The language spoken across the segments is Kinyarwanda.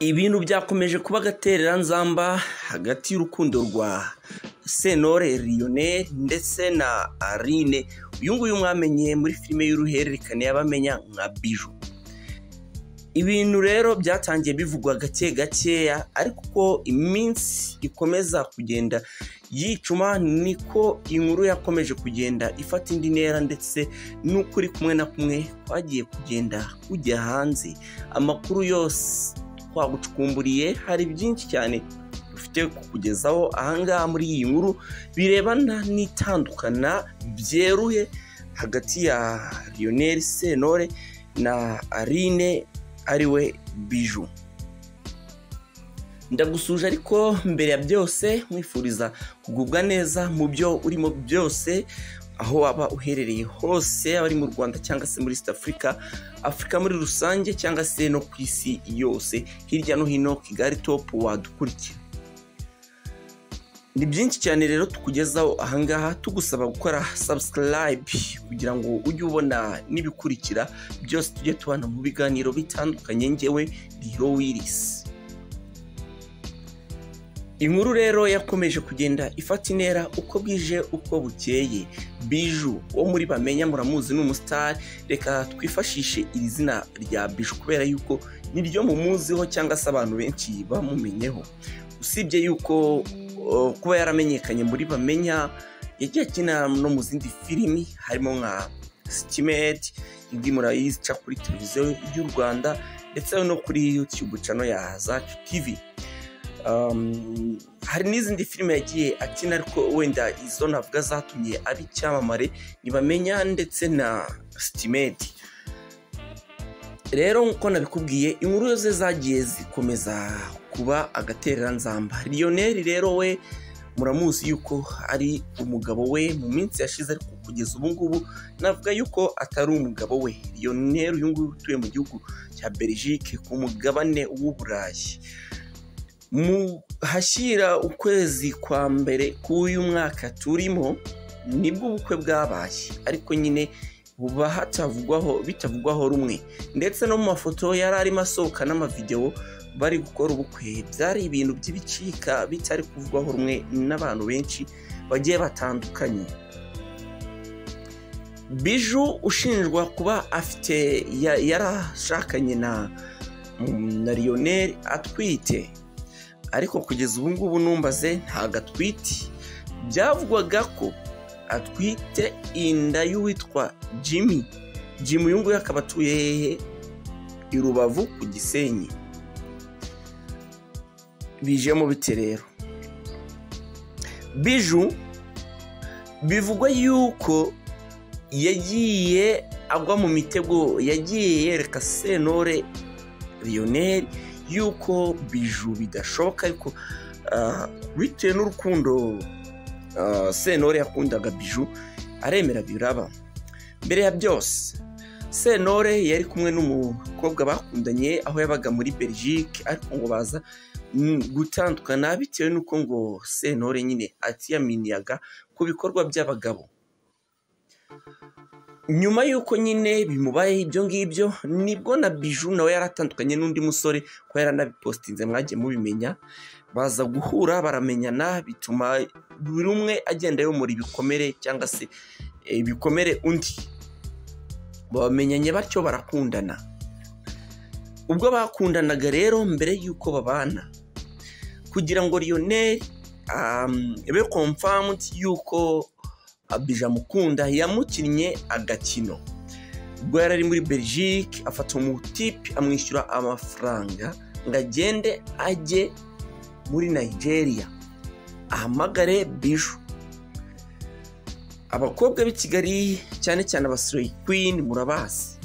Ibintu byakomeje kuba agatereranzamba hagati y'urukundo rwa Sentore Lionel ndetse na Aline uyu nguyu mwamenye muri filime y'uruhererekane y'abamenya nka Biju ibintu rero byatangiye bivugwa gake gakeya ariko uko iminsi ikomeza kugenda yicuma niko inkuru yakomeje kugenda ifata indi ntera ndetse n'ukuri kumwe na kumwe kwagiye kugenda kujya hanze amakuru yose twagucukumburiye hari byinshi cyane dufite kukugezaho ahangaha muri iyi nkuru birebana n'itandukana byeruye hagati ya Lionel Sentore na Aline ariwe biju ndagusuje ariko mbere ya byose mwifuriza kugubwa neza mu byo urimo byose aho waba uherereye hose yaba ari mu rwanda cyangwa se muri east africa afurika muri rusange cyangwa se no ku isi yose hirya no hino kigali topu wadukurikira ni byinshi cyane rero tukugezaho ahangaha tugusaba gukora subscribe kugira ngo ujye ubona n'ibikurikira byose tujye tubana mu biganiro bitandukanye ngewe riro wirisi inkuru rero yakomeje kugenda ifata intera uko bwije uko bukeye biju wo muri bamenya muramuzi ni umusitari reka twifashishe iri zina rya biju kubera yuko niryo mumuziho cyangwa se abantu benshi bamumenyeho usibye yuko kuba yaramenyekanye muri bamenya yagiye akina no mu zindi filimi harimo nka sitimeti indi murayizi ica kuri televiziyo y'u rwanda ndetse no kuri yutube cano ya zacu tivi hari n'izindi filime yagiye akina ariko wenda izo navuga zatumye aba icyamamare ntibamenya ndetse na sitimeti rero nk'uko nabikubwiye inkuru ze zagiye zikomeza kuba agatereranzamba Lionel rero we muramuzi yuko ari umugabo we mu minsi yashize ariko kugeza ubu ngubu navuga yuko atari umugabo we Lionel uyu nguyu utuye mu gihugu cya Belgique ku mugabane w'Uburayi mu hashyira ukwezi kwa mbere k'uyu mwaka turimo nibwo ubukwe bwabaye ariko nyine buba hatavugwaho bitavugwaho rumwe ndetse no mu mafoto yari arimo asohoka n'amavidewo bari gukora ubukwe byari ibintu by'ibicika bitari kuvugwaho rumwe n'abantu benshi bagiye batandukanye biju ushinjwa kuba afite yarashakanye na na Lionel atwite ariko kugeza ubu ngubu numbaze ntabwo atwite byavugwaga ko atwite inda y'uwitwa jimmy jimmy uyu nguyu akaba atuye hehe i rubavu ku gisenyi bijemo biti rero biju bivugwa yuko yagiye agwa mu mitego yagiye yereka senore Lionel yuko biju bidashoboka ariko bitewe n'urukundo senore yakundaga biju aremera biraba mbere ya byose senore yari kumwe n'umukobwa bakundanye aho yabaga muri Belgique ariko ngo baza gutandukana bitewe n'uko ngo sentore nyine atiyaminiyaga ku bikorwa by'abagabo nyuma y'uko nyine bimubayeho ibyo ngibyo nibwo na biju nawe yaratandukanye n'undi musore ko yaranabipositinze mwagiye mubimenya baza guhura baramenyana bituma buri umwe agenda yomora ibikomere cyangwa se ibikomere undi bamenyanye batyo barakundana ubwo bakundanaga rero mbere y'uko babana kugira ngo Lionel be confirmed y'uko abija mukunda yamukinnye agakino ubwo yari ari muri Belgique afata umutipe amwishyura amafaranga ngo agende ajye muri Nigeria ahamagare biju abakobwa b'i kigali cyane cyane abasireyi kwini murabazi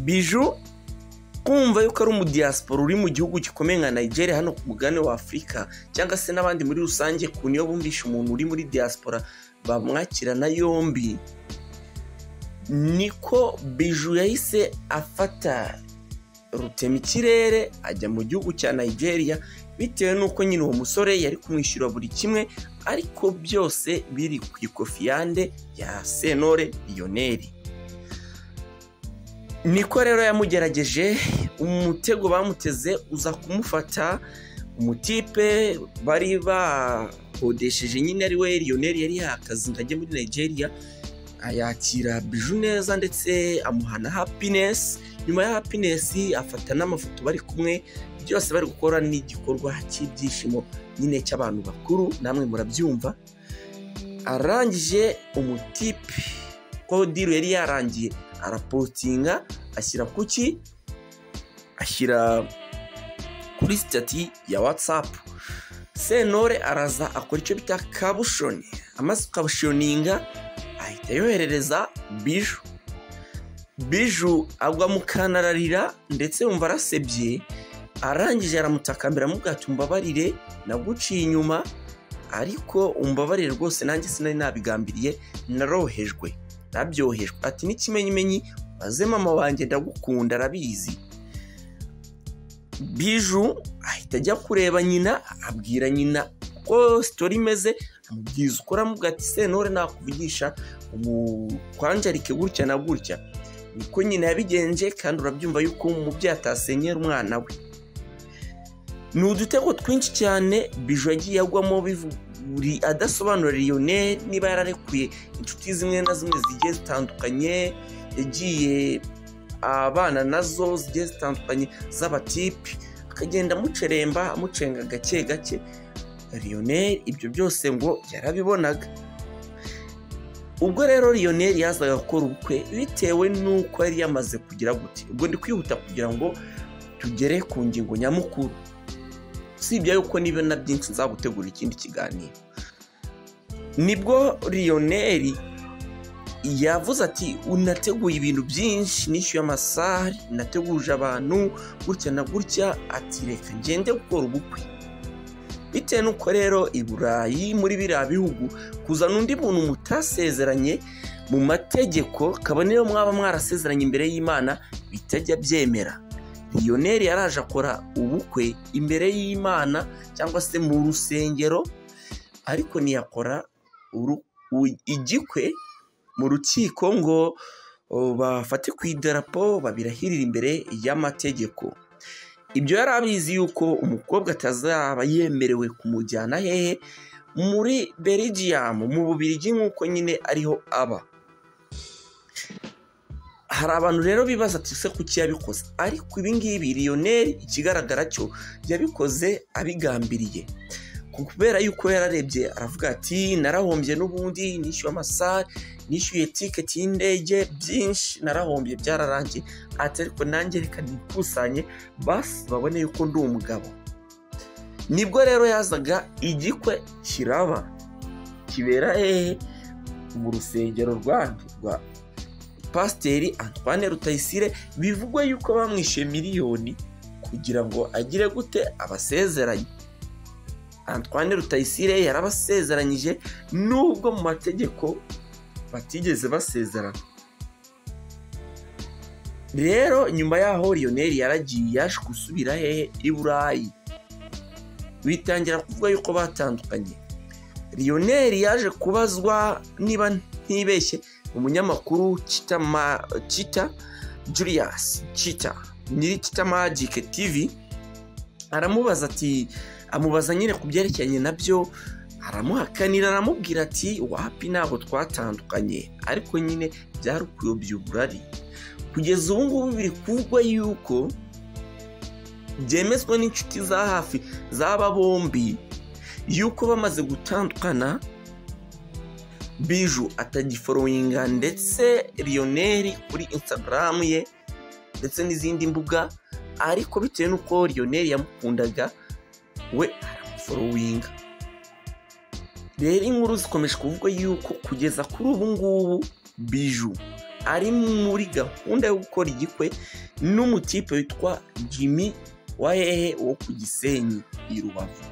biju kumva yuko ari umudiyasipora uri mu gihugu gikomeye nka nigeria hano ku mugabane wa afurika cyangwa se n'abandi muri rusange ku niyo bumvisha umuntu uri muri diyasipora bamwakirana yombi niko biju yahise afata rutema ikirere ajya mu gihugu cya nigeria bitewe n'uko nyine uwo musore yari kumwishyura buri kimwe ariko byose biri ku ikofiyande ya senore lionel niko rero yamugerageje umutego bamuteze uza kumufata umutipe bari bakodesheje nyine ari we riyoneri yari yakaze ngo ajye muri nigeria ayakira biju neza ndetse amuha na hapinesi nyuma ya hapinesi afata n'amafoto bari kumwe byose bari gukora n'igikorwa cy'ibyishimo nyine cy'abantu bakuru namwe murabyumva arangije umutipe ko diru yari yarangiye arapotinga ashyira kuki ashyira kuri sitati ya watsapu senore araza akora icyo bita kabushoni amaze kabushoninga ahita yoherereza biju biju agwa mu kanararira ndetse yumva arasebye arangije aramutakambira amubwira ati umbabarire naguciye inyuma ariko umbabarire rwose nanjye sinari nabigambiriye narohejwe nabyohejwe ati n'ikimenyimenyi maze mama wanjye ndagukunda arabizi biju ahita ajya kureba nyina abwira nyina uko sitori imeze amubwiza uko aramubwira ati senore nakuvugisha umukwanjarike gutya na gutya niko nyina yabigenje kandi urabyumva yuko umubyeyi atasenyera umwana we ni udutego twinshi cyane biju yagiye agwamo buri adasobanura riyone niba yararekuye inshuti zimwe na zimwe zigiye zitandukanye yagiye abana nazo zigiye zitandukanye z'abatipe akagenda amuceremba amucenga gake gake riyoneri ibyo byose ngo yarabibonaga ubwo rero riyoneri yazaga gukora ubukwe bitewe n'uko yari yamaze kugira gute ubwo ndi kwihuta kugira ngo tugere ku ngingo nyamukuru usibye yuko niba na byinshi nzagutegura ikindi kiganiro nibwo riyoneri yavuze ati unateguye ibintu byinshi nishyuye amasaha nateguje abantu gutya na gutya ati reka ngende gukora ubukwe bitewe n'uko rero i burayi muri biriya bihugu kuzana undi muntu mutasezeranye mu mategeko kabone niyo mwaba mwarasezeranye imbere y'imana bitajya byemera riyoneri yaraje akora ubukwe imbere y'imana cyangwa se mu rusengero ariko ntiyakora igikwe mu rukiko ngo bafate ku idarapo babirahirire imbere y'amategeko ibyo yari abizi yuko umukobwa atazaba yemerewe kumujyana hehe muri berigiyamu mu bubirigi nk'uko nyine ariho aba hari abantu rero bibaza ati se kuki yabikoze ariko ibingibi riyoneri ikigaragara cyo yabikoze abigambiriye kubera yuko yararebye aravuga ati narahombye n'ubundi nishyuye amasaha nishyuye tiketi y'indege byinshi narahombye byararangiye ati ariko nanjye reka nikusanye basi babone yuko ndi umugabo nibwo rero yazaga igikwe kiraba kibera hehe mu rusengero rwandi rwa pasiteri Antoine rutayisire bivugwa yuko bamwishyuye miliyoni kugira ngo agire gute abasezeranye Antoine rutayisire yarabasezeranyije nubwo mu mategeko batigeze basezerana rero nyuma y'aho riyoneri yaragiye yaje gusubira hehe i burayi bitangira kuvuga yuko batandukanye riyoneri yaje kubazwa niba ntibeshye umunyamakuru kita Julius kita nyiri kita magike TV aramubaza ati amubaza nyine ku byerekeranye nabyo aramuhakanira aramubwira ati wapi ntabwo twatandukanye ariko nyine byari ukuyobya uburari kugeza ubu ngubu biri kuvugwa yuko byemezwa n'inshuti za hafi z'aba bombi yuko bamaze gutandukana biju atagiforowinga ndetse riyoneri kuri insitagaramu ye ndetse n'izindi mbuga ariko bitewe n'uko riyoneri yamukundaga we aramuforowinga rero inkuru zikomeje kuvuga yuko kugeza kuri ubu ngubu biju ari muri gahunda yo gukora igikwe n'umutipe witwa jimmy wa hehe wo ku gisenyi i rubavu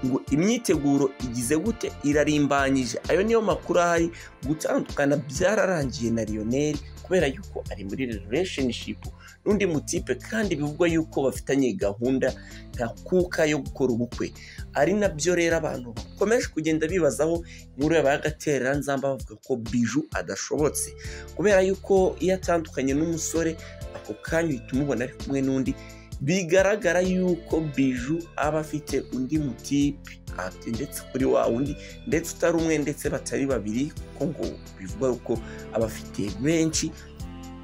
ngo imyiteguro igize gute irarimbanyije ayo niyo makuru ahari gutandukana byararangiye na Lionel kubera yuko ari muri relationship n'undi mutipe kandi bivugwa yuko bafitanye gahunda ntakuka yo gukora ubukwe ari nabyo rero abantu bakomeje kugenda bibazaho inkuru yabaye agatera nzamba bavuga ko biju adashobotse kubera yuko iyo atandukanye n'umusore ako kanya uhita umubona ari kumwe n'undi bigaragara yuko biju aba afite undi mutipe ndetse kuri wa wundi ndetse utari umwe ndetse batari babiri kuko ngo bivuga yuko aba afite benshi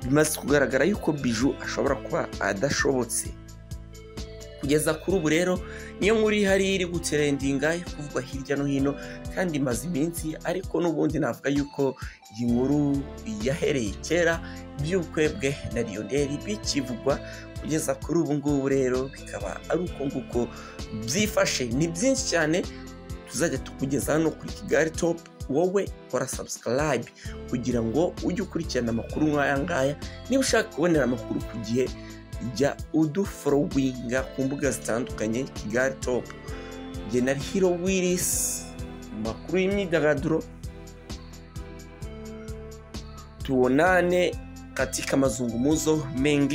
bimaze kugaragara yuko biju ashobora kuba adashobotse kugeza kuri ubu rero niyo nkuru ihari iri guterendinga kuvugwa hirya no hino kandi imaze iminsi ariko n'ubundi navuga yuko iyi nkuru yahereye kera by'ubukwe bwe na riyoneri bikivugwa kugeza kuri ubu ngubu rero bikaba ari uko nguko byifashe ni byinshi cyane tuzajya tukugeza hano kuri kigali topu wowe kora sabusikarayibe kugira ngo ujye ukurikirana amakuru nk'aya ngaya niba ushaka kubonera amakuru ku gihe jya uduforowinga ku mbuga zitandukanye kigali topu genera hiro wirisi amakuru y'imyidagaduro tuonane katika mazungumuzo mengi